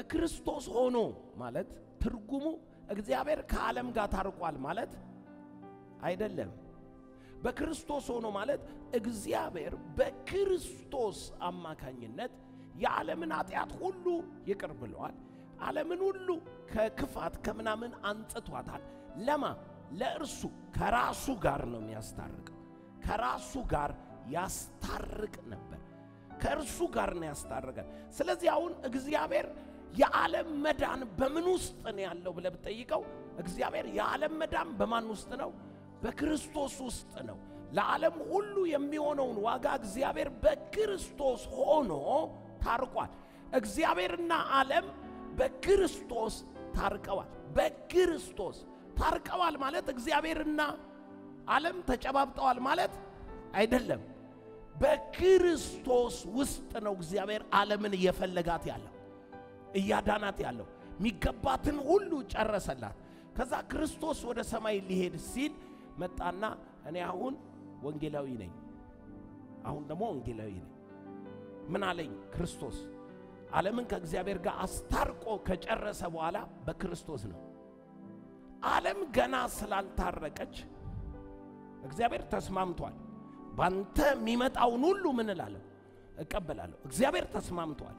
በክርስቶስ ሆኖ ማለት ትርጉሙ እግዚአብሔር ከዓለም ጋር ታርቋል ማለት አይደለም። በክርስቶስ ሆኖ ማለት እግዚአብሔር በክርስቶስ አማካኝነት የዓለምን ኃጢአት ሁሉ ይቅር ብለዋል። ዓለምን ሁሉ ከክፋት ከምናምን አንጽቷታል። ለማ ለእርሱ ከራሱ ጋር ነው የሚያስታርቀው። ከራሱ ጋር ያስታርቅ ነበር። ከእርሱ ጋር ነው ያስታርቀን። ስለዚህ አሁን እግዚአብሔር የዓለም መዳን በምን ውስጥ ነው ያለው ብለህ ብትጠይቀው እግዚአብሔር የዓለም መዳን በማን ውስጥ ነው? በክርስቶስ ውስጥ ነው። ለዓለም ሁሉ የሚሆነውን ዋጋ እግዚአብሔር በክርስቶስ ሆኖ ታርቋል። እግዚአብሔርና ዓለም በክርስቶስ ታርቀዋል። በክርስቶስ ታርቀዋል ማለት እግዚአብሔርና ዓለም ተጨባብጠዋል ማለት አይደለም። በክርስቶስ ውስጥ ነው እግዚአብሔር ዓለምን እየፈለጋት ያለው እያዳናት ያለው የሚገባትን ሁሉ ጨረሰላት። ከዛ ክርስቶስ ወደ ሰማይ ሊሄድ ሲል መጣና እኔ አሁን ወንጌላዊ ነኝ፣ አሁን ደግሞ ወንጌላዊ ነኝ። ምን አለኝ ክርስቶስ? ዓለምን ከእግዚአብሔር ጋር አስታርቆ ከጨረሰ በኋላ በክርስቶስ ነው። ዓለም ገና ስላልታረቀች እግዚአብሔር ተስማምቷል። ባንተ የሚመጣውን ሁሉ ምን እላለሁ እቀበላለሁ። እግዚአብሔር ተስማምቷል።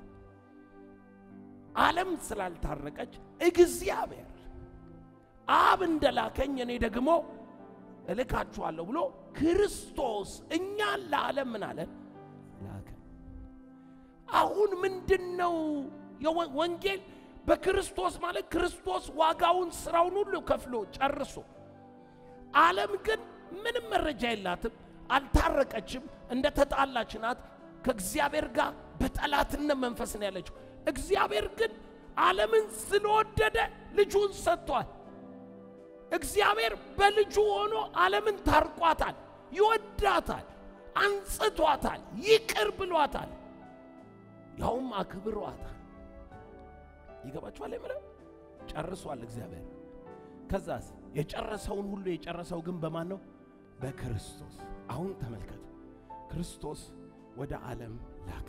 ዓለም ስላልታረቀች እግዚአብሔር አብ እንደላከኝ እኔ ደግሞ እልካችኋለሁ ብሎ ክርስቶስ እኛን ለዓለም ምን አለን ላከ። አሁን ምንድን ነው ወንጌል? በክርስቶስ ማለት ክርስቶስ ዋጋውን ስራውን ሁሉ ከፍሎ ጨርሶ፣ ዓለም ግን ምንም መረጃ የላትም፣ አልታረቀችም፣ እንደ ተጣላች ናት። ከእግዚአብሔር ጋር በጠላትነት መንፈስ ነው ያለችው። እግዚአብሔር ግን ዓለምን ስለወደደ ልጁን ሰጥቷል። እግዚአብሔር በልጁ ሆኖ ዓለምን ታርቋታል፣ ይወዳታል፣ አንጽቷታል፣ ይቅር ብሏታል፣ ያውም አክብሯታል። ይገባችኋል? የምለው ጨርሷል እግዚአብሔር። ከዛስ የጨረሰውን ሁሉ የጨረሰው ግን በማን ነው? በክርስቶስ። አሁን ተመልከቱ፣ ክርስቶስ ወደ ዓለም ላከ።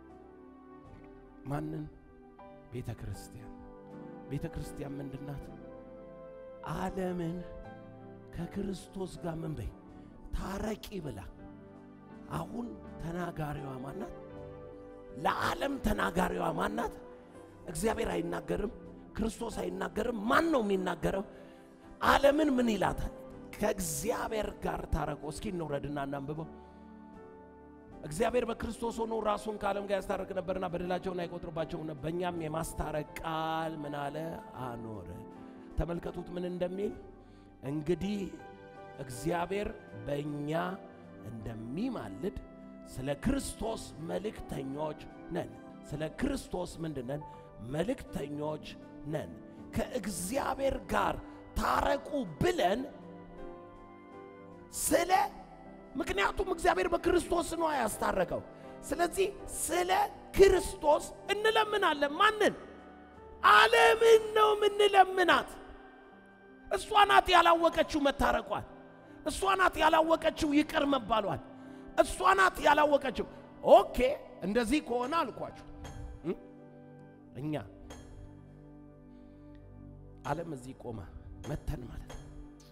ማንን? ቤተ ክርስቲያን። ቤተ ክርስቲያን ምንድናት? ዓለምን ከክርስቶስ ጋር ምን በይ ታረቂ ብላ። አሁን ተናጋሪዋ ማናት? ለዓለም ተናጋሪዋ ማናት? እግዚአብሔር አይናገርም፣ ክርስቶስ አይናገርም። ማን ነው የሚናገረው? ዓለምን ምን ይላታል? ከእግዚአብሔር ጋር ታረቁ። እስኪ እንውረድና እናንብበው። እግዚአብሔር በክርስቶስ ሆኖ ራሱን ከዓለም ጋር ያስታረቅ ነበርና በደላቸውን አይቆጥርባቸውም ነበር። በእኛም የማስታረቅ ቃል ምን አለ አኖረ። ተመልከቱት ምን እንደሚል እንግዲህ እግዚአብሔር በእኛ እንደሚማልድ ስለ ክርስቶስ መልእክተኞች ነን። ስለ ክርስቶስ ምንድነን? መልእክተኞች ነን። ከእግዚአብሔር ጋር ታረቁ ብለን ስለ ምክንያቱም እግዚአብሔር በክርስቶስ ነው ያስታረቀው። ስለዚህ ስለ ክርስቶስ እንለምናለን። ማንን? ዓለምን ነው የምንለምናት። እሷ ናት ያላወቀችው መታረቋል። እሷ ናት ያላወቀችው ይቅር መባሏል። እሷ ናት ያላወቀችው። ኦኬ እንደዚህ ከሆነ አልኳችሁ እኛ ዓለም እዚህ ቆማ መተን ማለት ነው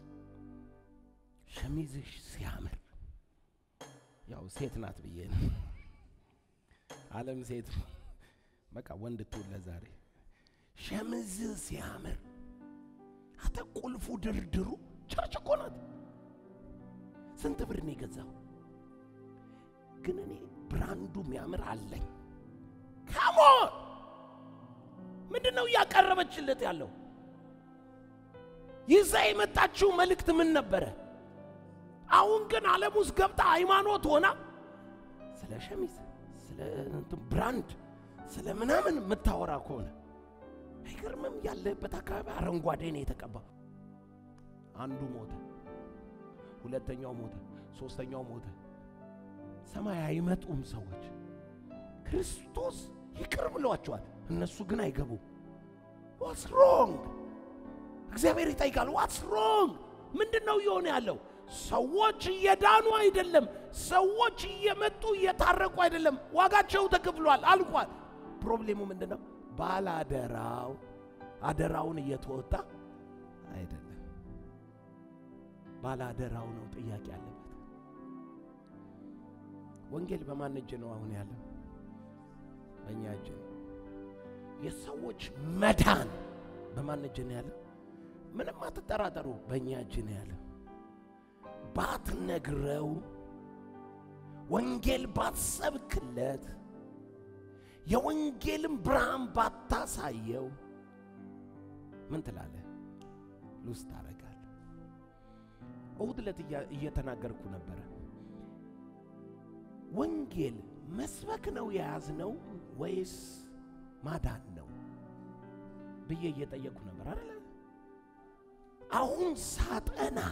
ሸሚዝሽ ሲያምር ያው ሴት ናት ብዬ ነው። ዓለም ሴት በቃ ወንድ ትውለ ዛሬ ሸሚዝ ሲያምር አተ ቁልፉ ድርድሩ ቸርች እኮ ናት። ስንት ብር ነው የገዛው? ግን እኔ ብራንዱ የሚያምር አለኝ። ካሞን ምንድን ነው እያቀረበችለት ያለው? ይዛ የመጣችው መልእክት ምን ነበረ? አሁን ግን ዓለም ውስጥ ገብታ ሃይማኖት ሆና ስለ ሸሚዝ፣ ስለ እንትን ብራንድ፣ ስለ ምናምን የምታወራ ከሆነ አይገርምም? ያለበት አካባቢ አረንጓዴ ነው የተቀባው። አንዱ ሞተ፣ ሁለተኛው ሞተ፣ ሶስተኛው ሞተ። ሰማይ አይመጡም ሰዎች። ክርስቶስ ይቅር ብሏቸዋል፣ እነሱ ግን አይገቡም። ዋትስ ሮንግ? እግዚአብሔር ይጠይቃል። ዋትስ ሮንግ? ምንድን ነው እየሆነ ያለው? ሰዎች እየዳኑ አይደለም። ሰዎች እየመጡ እየታረቁ አይደለም። ዋጋቸው ተከፍሏል፣ አልቋል። ፕሮብሌሙ ምንድን ነው? ባላደራው አደራውን እየተወጣ አይደለም። ባላደራው ነው ጥያቄ ያለበት። ወንጌል በማን እጅ ነው አሁን ያለው? በእኛ እጅ ነው። የሰዎች መዳን በማን እጅ ነው ያለው? ምንም አትጠራጠሩ፣ በእኛ እጅ ነው ያለው። ባትነግረው፣ ወንጌል ባትሰብክለት፣ የወንጌልን ብርሃን ባታሳየው ምን ትላለህ? ሉስ ታደርጋለህ። እሁድ ዕለት እየተናገርኩ ነበረ። ወንጌል መስበክ ነው የያዝነው ወይስ ማዳን ነው ብዬ እየጠየቅኩ ነበር አይደለ? አሁን ሳጠና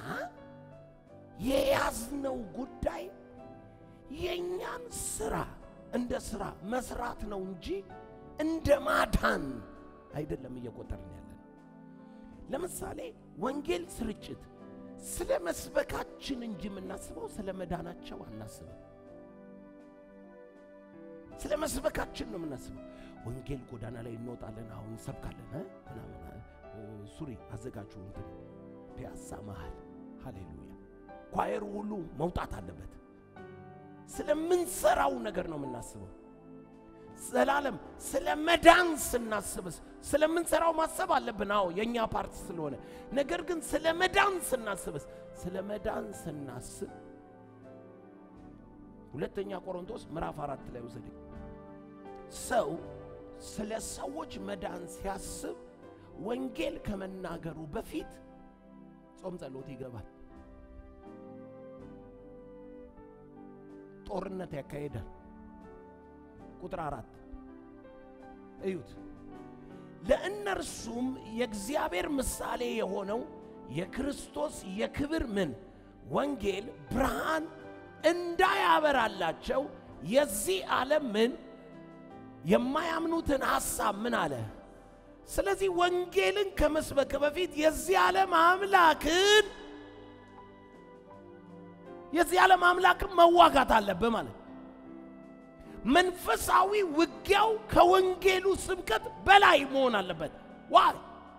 የያዝነው ጉዳይ የእኛን ስራ እንደ ስራ መስራት ነው እንጂ እንደ ማዳን አይደለም እየቆጠርን ያለን። ለምሳሌ ወንጌል ስርጭት ስለ መስበካችን እንጂ የምናስበው ስለ መዳናቸው አናስብም። ስለ መስበካችን ነው የምናስበው። ወንጌል ጎዳና ላይ እንወጣለን፣ አሁን እንሰብካለን እ ምናምን ሱሪ አዘጋጁ እንትን ፒያሳ መሃል ሃሌሉያ ኳየሩ ሁሉ መውጣት አለበት። ስለምንሰራው ነገር ነው የምናስበው። ዘላለም ስለ መዳን ስናስብስ ስለምንሰራው ማሰብ አለብን። አዎ የእኛ ፓርት ስለሆነ። ነገር ግን ስለ መዳን ስናስብስ ስለ መዳን ስናስብ ሁለተኛ ቆሮንቶስ ምዕራፍ አራት ላይ ውሰደኝ። ሰው ስለ ሰዎች መዳን ሲያስብ ወንጌል ከመናገሩ በፊት ጾም ጸሎት ይገባል። ጦርነት ያካሄዳል። ቁጥር አራት እዩት። ለእነርሱም የእግዚአብሔር ምሳሌ የሆነው የክርስቶስ የክብር ምን ወንጌል ብርሃን እንዳያበራላቸው የዚህ ዓለም ምን የማያምኑትን ሐሳብ ምን አለ። ስለዚህ ወንጌልን ከመስበክ በፊት የዚህ ዓለም አምላክን የዚህ ዓለም አምላክን መዋጋት አለብህ ማለት መንፈሳዊ ውጊያው ከወንጌሉ ስብከት በላይ መሆን አለበት። ዋይ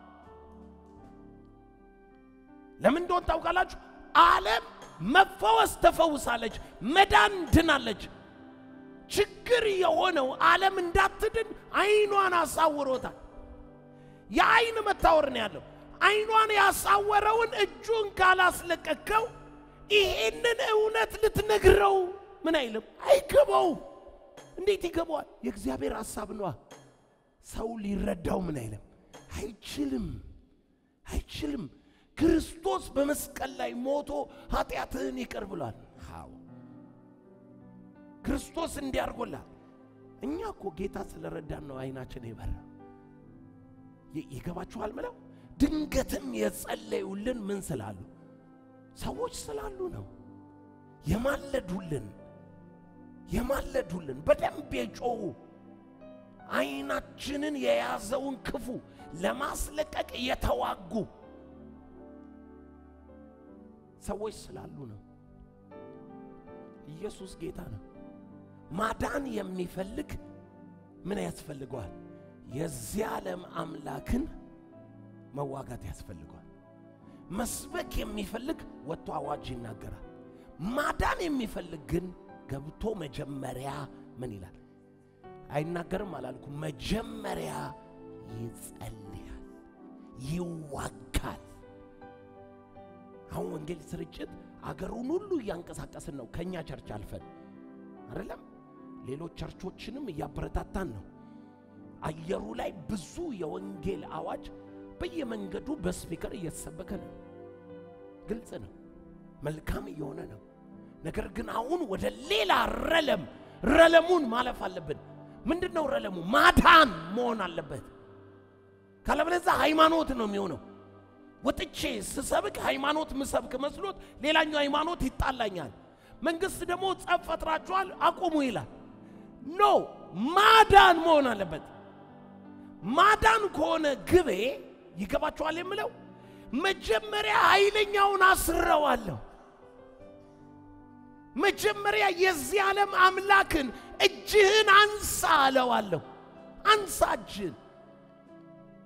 ለምን እንደሆን ታውቃላችሁ? ዓለም መፈወስ ተፈውሳለች፣ መዳን ድናለች። ችግር የሆነው ዓለም እንዳትድን አይኗን አሳውሮታል። የአይን መታወር ነው ያለው። አይኗን ያሳወረውን እጁን ካላስለቀቀው ይሄንን እውነት ልትነግረው ምን አይልም፣ አይገባውም። እንዴት ይገባዋል? የእግዚአብሔር ሐሳብ ነዋ። ሰው ሊረዳው ምን አይልም፣ አይችልም፣ አይችልም። ክርስቶስ በመስቀል ላይ ሞቶ ኃጢአትህን ይቅር ብሏል። አዎ ክርስቶስ እንዲያርጎላል። እኛ እኮ ጌታ ስለረዳን ነው አይናችን የበራ። ይገባችኋል? ምለው ድንገትም የጸለዩልን ምን ስላሉ ሰዎች ስላሉ ነው የማለዱልን የማለዱልን በደንብ የጮሁ አይናችንን የያዘውን ክፉ ለማስለቀቅ የተዋጉ ሰዎች ስላሉ ነው። ኢየሱስ ጌታ ነው። ማዳን የሚፈልግ ምን ያስፈልገዋል? የዚህ ዓለም አምላክን መዋጋት ያስፈልገዋል። መስበክ የሚፈልግ ወጥቶ አዋጅ ይናገራል። ማዳን የሚፈልግ ግን ገብቶ መጀመሪያ ምን ይላል? አይናገርም አላልኩም። መጀመሪያ ይጸልያል፣ ይዋጋል። አሁን ወንጌል ስርጭት አገሩን ሁሉ እያንቀሳቀስን ነው። ከእኛ ቸርች አልፈን አይደለም፣ ሌሎች ቸርቾችንም እያበረታታን ነው። አየሩ ላይ ብዙ የወንጌል አዋጅ በየመንገዱ በስፒከር እየተሰበከ ነው። ግልጽ ነው፣ መልካም እየሆነ ነው። ነገር ግን አሁን ወደ ሌላ ረለም ረለሙን ማለፍ አለብን። ምንድን ነው ረለሙ? ማዳን መሆን አለበት። ካለበለዚያ ሃይማኖት ነው የሚሆነው። ወጥቼ ስሰብክ ሃይማኖት ምሰብክ መስሎት ሌላኛው ሃይማኖት ይጣላኛል። መንግስት ደግሞ ጸብ ፈጥራችኋል አቁሙ ይላል። ኖ ማዳን መሆን አለበት። ማዳን ከሆነ ግቤ ይገባችኋል የምለው መጀመሪያ ኃይለኛውን አስረዋለሁ። መጀመሪያ የዚህ ዓለም አምላክን እጅህን አንሳ አለዋለሁ። አንሳ እጅህን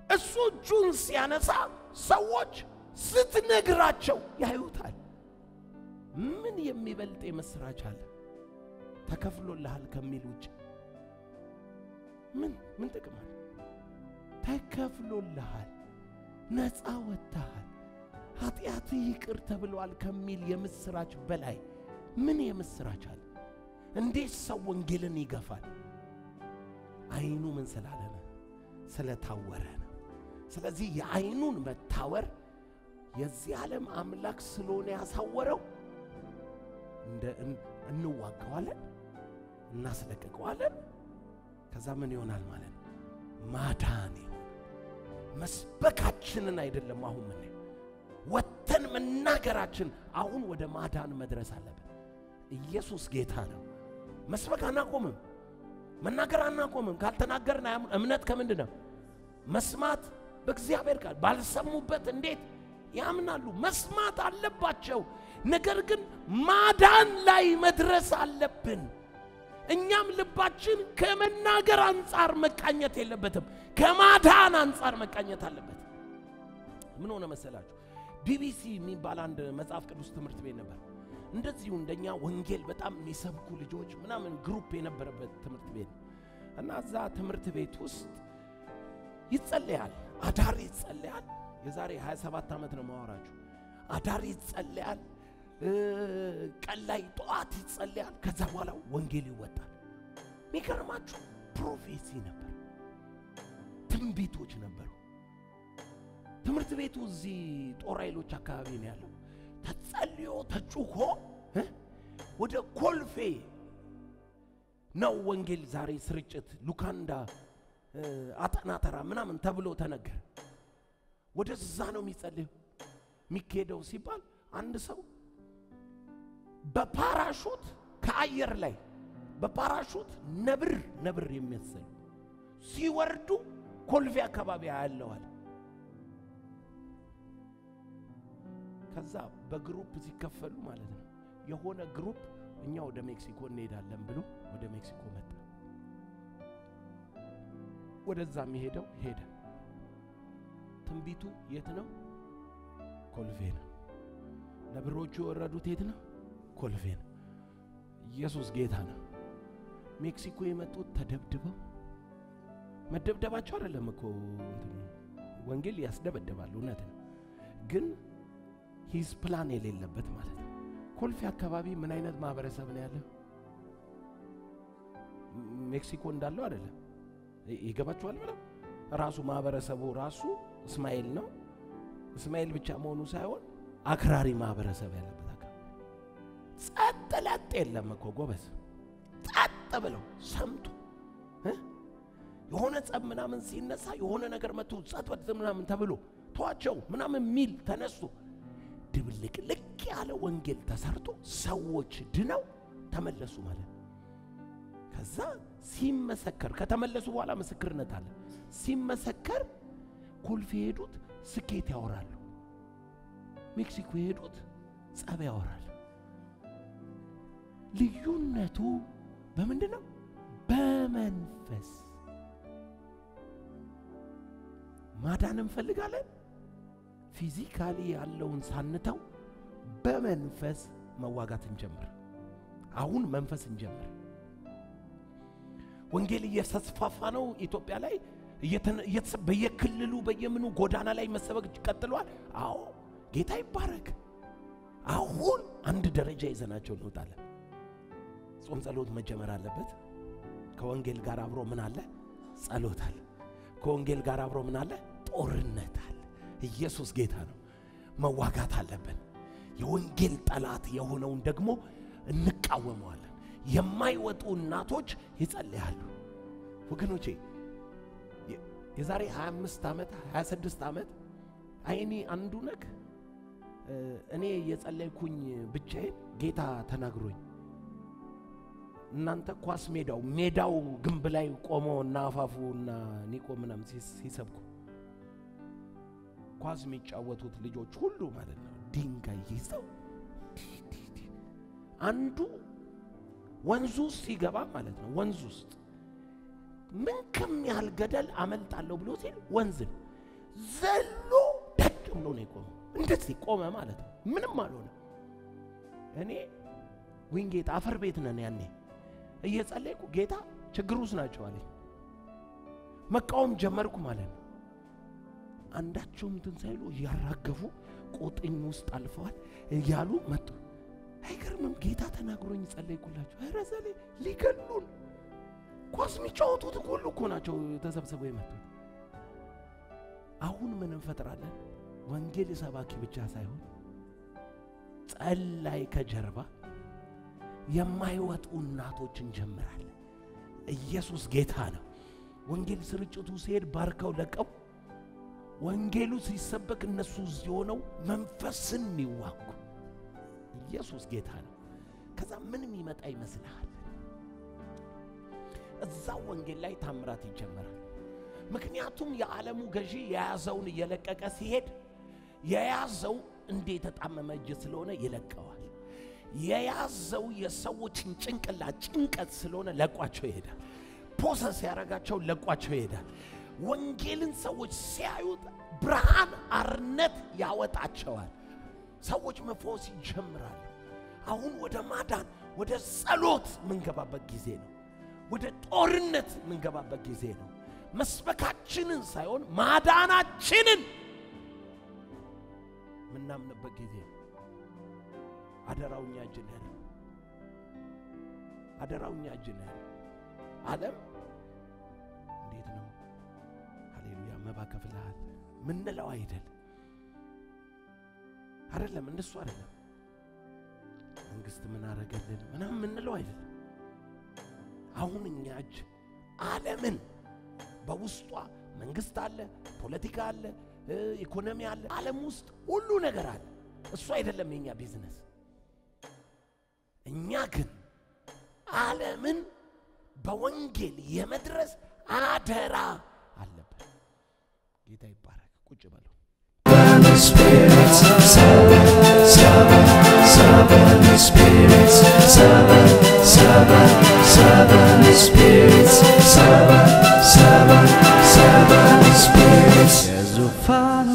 እሱ እጁን ሲያነሳ ሰዎች ስትነግራቸው ያዩታል። ምን የሚበልጥ የምስራች አለ? ተከፍሎልሃል ከሚል ውጭ ምን ምን ጥቅም አለ? ተከፍሎልሃል፣ ነፃ ወጥተሃል፣ ኃጢአት ይቅር ተብሏል ከሚል የምስራች በላይ ምን የምስራች አለ? እንዴት ሰው ወንጌልን ይገፋል? አይኑ ምን ስላለ ነው? ስለታወረ ነው። ስለዚህ የአይኑን መታወር የዚህ ዓለም አምላክ ስለሆነ ያሳወረው እንደ እንዋቀዋለን፣ እናስለቅቀዋለን። ከዛ ምን ይሆናል ማለት ነው? ማዳን ይሆናል። መስበካችንን አይደለም አሁን ምን ወተን መናገራችን አሁን ወደ ማዳን መድረስ አለብን። ኢየሱስ ጌታ ነው። መስበክ አናቆምም፣ መናገር አናቆምም። ካልተናገርን እምነት ከምንድን ነው? መስማት በእግዚአብሔር ቃል ባልሰሙበት እንዴት ያምናሉ? መስማት አለባቸው። ነገር ግን ማዳን ላይ መድረስ አለብን። እኛም ልባችን ከመናገር አንጻር መቃኘት የለበትም፣ ከማዳን አንጻር መቃኘት አለበት። ምን ሆነ መሰላችሁ? ቢቢሲ የሚባል አንድ መጽሐፍ ቅዱስ ትምህርት ቤት ነበር። እንደዚሁ እንደኛ ወንጌል በጣም የሚሰብኩ ልጆች ምናምን ግሩፕ የነበረበት ትምህርት ቤት እና እዛ ትምህርት ቤት ውስጥ ይጸለያል፣ አዳር ይጸለያል። የዛሬ 27 ዓመት ነው ማወራችሁ። አዳር ይጸለያል፣ ቀን ላይ ጠዋት ይጸለያል። ከዛ በኋላ ወንጌል ይወጣል። የሚገርማችሁ ፕሮፌሲ ነበር፣ ትንቢቶች ነበሩ። ትምህርት ቤቱ እዚህ ጦር ኃይሎች አካባቢ ነው ያለው። ተጸልዮ ተጩሆ ወደ ኮልፌ ነው ወንጌል ዛሬ ስርጭት ሉካንዳ አጠና ተራ ምናምን ተብሎ ተነገረ። ወደዛ ነው የሚጸልየው የሚካሄደው ሲባል አንድ ሰው በፓራሹት ከአየር ላይ በፓራሹት ነብር ነብር የሚመስሉ ሲወርዱ ኮልፌ አካባቢ ያለዋል። ከዛ በግሩፕ ሲከፈሉ ማለት ነው የሆነ ግሩፕ እኛ ወደ ሜክሲኮ እንሄዳለን ብሎ ወደ ሜክሲኮ መጣ። ወደዛ የሚሄደው ሄደ። ትንቢቱ የት ነው? ኮልፌ ነው። ነብሮቹ የወረዱት የት ነው? ኮልፌ ነው። ኢየሱስ ጌታ ነው። ሜክሲኮ የመጡት ተደብድበው መደብደባቸው አይደለም እኮ ወንጌል ያስደበድባል፣ እውነት ነው። ግን ሂዝ ፕላን የሌለበት ማለት ነው። ኮልፌ አካባቢ ምን አይነት ማህበረሰብ ነው ያለው? ሜክሲኮ እንዳለው አይደለም። ይገባችኋል? ብለው ራሱ ማህበረሰቡ ራሱ እስማኤል ነው። እስማኤል ብቻ መሆኑ ሳይሆን አክራሪ ማህበረሰብ ያለበት አካባቢ ጸጥ ለጥ የለም እኮ ጎበዝ። ጸጥ ብለው ሰምቶ የሆነ ጸብ ምናምን ሲነሳ የሆነ ነገር መጥቶ ጸጥ በጥ ምናምን ተብሎ ተዋቸው ምናምን ሚል ተነስቶ ድብልቅልቅ ያለ ወንጌል ተሰርቶ ሰዎች ድነው ተመለሱ ማለት ነው። ከዛ ሲመሰከር ከተመለሱ በኋላ ምስክርነት አለ። ሲመሰከር ኮልፌ የሄዱት ስኬት ያወራሉ፣ ሜክሲኮ የሄዱት ጸብ ያወራሉ። ልዩነቱ በምንድን ነው? በመንፈስ ማዳን እንፈልጋለን። ፊዚካሊ ያለውን ሳንተው በመንፈስ መዋጋት እንጀምር። አሁን መንፈስ እንጀምር። ወንጌል እየተስፋፋ ነው ኢትዮጵያ ላይ በየክልሉ በየምኑ ጎዳና ላይ መሰበክ ቀጥሏል። አዎ ጌታ ይባረክ። አሁን አንድ ደረጃ ይዘናቸው እንወጣለን። ጾም ጸሎት መጀመር አለበት። ከወንጌል ጋር አብሮ ምን አለ? ጸሎት አለ። ከወንጌል ጋር አብሮ ምን አለ? ጦርነት አለ። ኢየሱስ ጌታ ነው። መዋጋት አለብን። የወንጌል ጠላት የሆነውን ደግሞ እንቃወመዋለን። የማይወጡ እናቶች ይጸልያሉ። ወገኖቼ የዛሬ 25 ዓመት 26 ዓመት አይኔ አንዱ ነክ እኔ የጸለይኩኝ ብቻዬን ጌታ ተናግሮኝ እናንተ ኳስ ሜዳው ሜዳው ግንብ ላይ ቆሞ እና አፋፉ እና ኒቆ ምናምን ሲሰብኩ ኳስ የሚጫወቱት ልጆች ሁሉ ማለት ነው ድንጋይ ይዘው አንዱ ወንዙ ውስጥ ሲገባ ማለት ነው ወንዙ ውስጥ ምን ከሚያህል ገደል አመልጣለሁ ብሎ ሲል ወንዝ ነው ዘሎ ደቅ ብሎ ነው የቆመው። እንደዚህ ቆመ ማለት ነው። ምንም አልሆነ። እኔ ዊንጌት አፈር ቤት ነን ያኔ እየጸለይኩ ጌታ ችግር ውስጥ ናቸው አለኝ። መቃወም ጀመርኩ ማለት ነው። አንዳቸውም እንትን ሳይሉ እያራገፉ ቆጥኝ ውስጥ አልፈዋል እያሉ መጡ። አይገርምም? ጌታ ተናግሮኝ ጸለይኩላቸው። ኧረ ዘሌ ሊገሉን ኳስ የሚጫወቱት ሁሉ እኮ ናቸው ተሰብስበው የመጡት። አሁን ምን እንፈጥራለን? ወንጌል ሰባኪ ብቻ ሳይሆን ጸላይ ከጀርባ የማይወጡ እናቶች እንጀምራለን። ኢየሱስ ጌታ ነው። ወንጌል ስርጭቱ ሲሄድ ባርከው ለቀው ወንጌሉ ሲሰበክ እነሱ እዚህ ሆነው መንፈስን የሚዋጉ ኢየሱስ ጌታ ነው። ከዛ ምንም ይመጣ ይመስልሃል? እዛው ወንጌል ላይ ታምራት ይጀመራል። ምክንያቱም የዓለሙ ገዢ የያዘውን እየለቀቀ ሲሄድ የያዘው እንደ የተጣመመ እጅ ስለሆነ ይለቀዋል። የያዘው የሰዎችን ጭንቅላት ጭንቀት ስለሆነ ለቋቸው ይሄዳል። ፖሰስ ያደረጋቸው ለቋቸው ይሄዳል። ወንጌልን ሰዎች ሲያዩት ብርሃን አርነት ያወጣቸዋል። ሰዎች መፈወስ ይጀምራሉ። አሁን ወደ ማዳን ወደ ጸሎት ምንገባበት ጊዜ ነው። ወደ ጦርነት ምንገባበት ጊዜ ነው። መስበካችንን ሳይሆን ማዳናችንን ምናምንበት ጊዜ ነው። አደራው እኛ እጅ ነው ያለው። አደራው እኛ እጅ ነው ያለው። ዓለም እንዴት ነው ሃሌሉያ መባ ከፍልሃል ምንለው አይደል አይደለም፣ እንደሱ አይደለም። መንግስት ምን አረገልን ምናምን ምንለው አይደለም። አሁን እኛ እጅ ዓለምን በውስጧ መንግስት አለ፣ ፖለቲካ አለ፣ ኢኮኖሚ አለ። ዓለም ውስጥ ሁሉ ነገር አለ። እሱ አይደለም የኛ ቢዝነስ። እኛ ግን ዓለምን በወንጌል የመድረስ አደራ አለብን። ጌታ ይባረክ። ቁጭ በለው። spirits, seven, seven, seven spirits, seven, seven, seven spirits, seven, seven, seven spirits. የዙፋኑ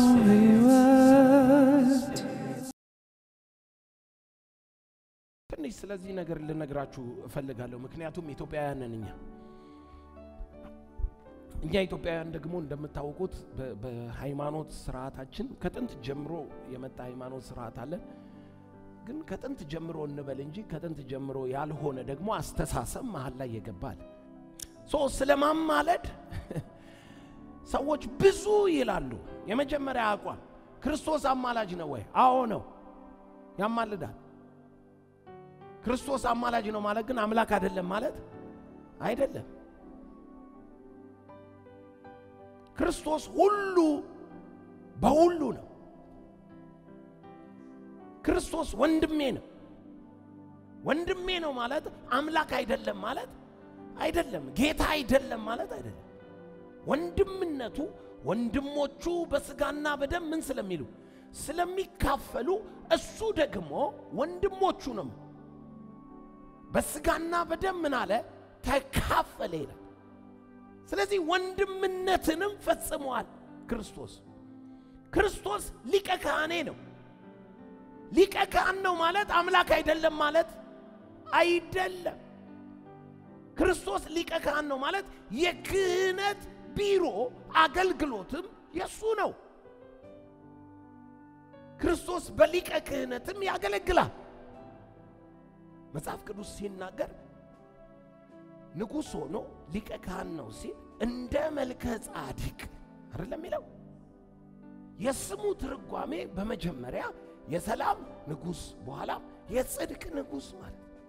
ሕይወት ትንሽ ስለዚህ ነገር ልነግራችሁ እፈልጋለሁ። ምክንያቱም ኢትዮጵያውያን ነን እኛ እኛ ኢትዮጵያውያን ደግሞ እንደምታውቁት በ- በሃይማኖት ስርዓታችን ከጥንት ጀምሮ የመጣ ሃይማኖት ስርዓት አለን። ግን ከጥንት ጀምሮ እንበል እንጂ ከጥንት ጀምሮ ያልሆነ ደግሞ አስተሳሰብ መሀል ላይ የገባል። ሶ ስለ ማማለድ ሰዎች ብዙ ይላሉ። የመጀመሪያ አቋም ክርስቶስ አማላጅ ነው ወይ? አዎ ነው፣ ያማልዳል። ክርስቶስ አማላጅ ነው ማለት ግን አምላክ አይደለም ማለት አይደለም። ክርስቶስ ሁሉ በሁሉ ነው። ክርስቶስ ወንድሜ ነው። ወንድሜ ነው ማለት አምላክ አይደለም ማለት አይደለም። ጌታ አይደለም ማለት አይደለም። ወንድምነቱ ወንድሞቹ በስጋና በደም ምን ስለሚሉ ስለሚካፈሉ እሱ ደግሞ ወንድሞቹ ነው። በስጋና በደም ምን አለ ተካፈለ ይላል። ስለዚህ ወንድምነትንም ፈጽሟል ክርስቶስ። ክርስቶስ ሊቀ ካህኔ ነው። ሊቀ ካህን ነው ማለት አምላክ አይደለም ማለት አይደለም። ክርስቶስ ሊቀ ካህን ነው ማለት የክህነት ቢሮ አገልግሎትም የሱ ነው። ክርስቶስ በሊቀ ክህነትም ያገለግላል። መጽሐፍ ቅዱስ ሲናገር ንጉሥ ሆኖ ሊቀ ካህን ነው ሲል እንደ መልከ ጻዲቅ አይደለም የሚለው። የስሙ ትርጓሜ በመጀመሪያ የሰላም ንጉሥ በኋላም የጽድቅ ንጉሥ ማለት ነው።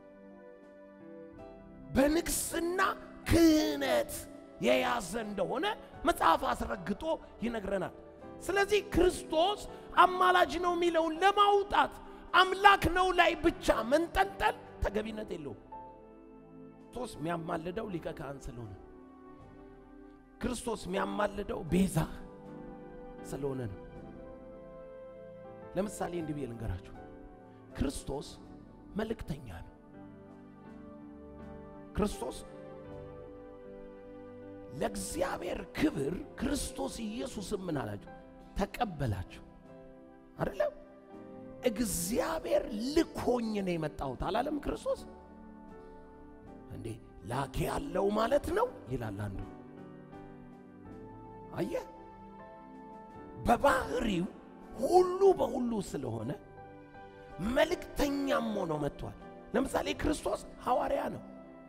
በንግስና ክህነት የያዘ እንደሆነ መጽሐፍ አስረግጦ ይነግረናል። ስለዚህ ክርስቶስ አማላጅ ነው የሚለውን ለማውጣት አምላክ ነው ላይ ብቻ መንጠልጠል ተገቢነት የለውም። ክርስቶስ የሚያማልደው ሊቀ ካህን ስለሆነ ክርስቶስ የሚያማልደው ቤዛ ስለሆነ ነው። ለምሳሌ እንዲህ ብዬ ልንገራችሁ፣ ክርስቶስ መልእክተኛ ነው። ክርስቶስ ለእግዚአብሔር ክብር ክርስቶስ ኢየሱስም ምን አላቸው? ተቀበላቸው። አይደለም እግዚአብሔር ልኮኝ ነው የመጣሁት አላለም ክርስቶስ እንዴ? ላኬ ያለው ማለት ነው ይላል አንዱ። አየ በባህሪው ሁሉ በሁሉ ስለሆነ መልእክተኛም ሆኖ መጥቷል። ለምሳሌ ክርስቶስ ሐዋርያ ነው።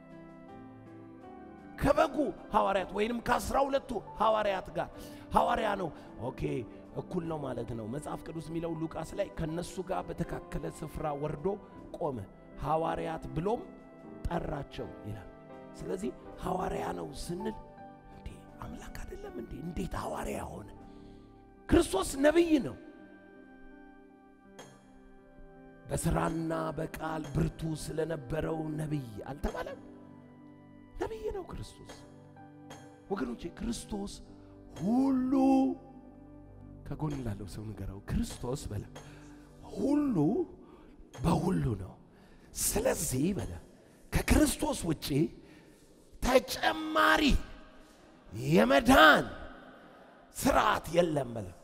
ከበጉ ሐዋርያት ወይንም ከአስራ ሁለቱ ሐዋርያት ጋር ሐዋርያ ነው። ኦኬ እኩል ነው ማለት ነው። መጽሐፍ ቅዱስ የሚለው ሉቃስ ላይ ከነሱ ጋር በተካከለ ስፍራ ወርዶ ቆመ፣ ሐዋርያት ብሎም ጠራቸው ይላል። ስለዚህ ሐዋርያ ነው ስንል እንዴ አምላክ አይደለም እንዴ? እንዴት ሐዋርያ ሆነ? ክርስቶስ ነቢይ ነው። በስራና በቃል ብርቱ ስለነበረው ነቢይ አልተባለም? ነቢይ ነው ክርስቶስ። ወገኖቼ ክርስቶስ ሁሉ ከጎን ላለው ሰው ንገረው፣ ክርስቶስ በለ ሁሉ በሁሉ ነው። ስለዚህ በለ ከክርስቶስ ውጪ ተጨማሪ የመዳን ስርዓት የለም በለ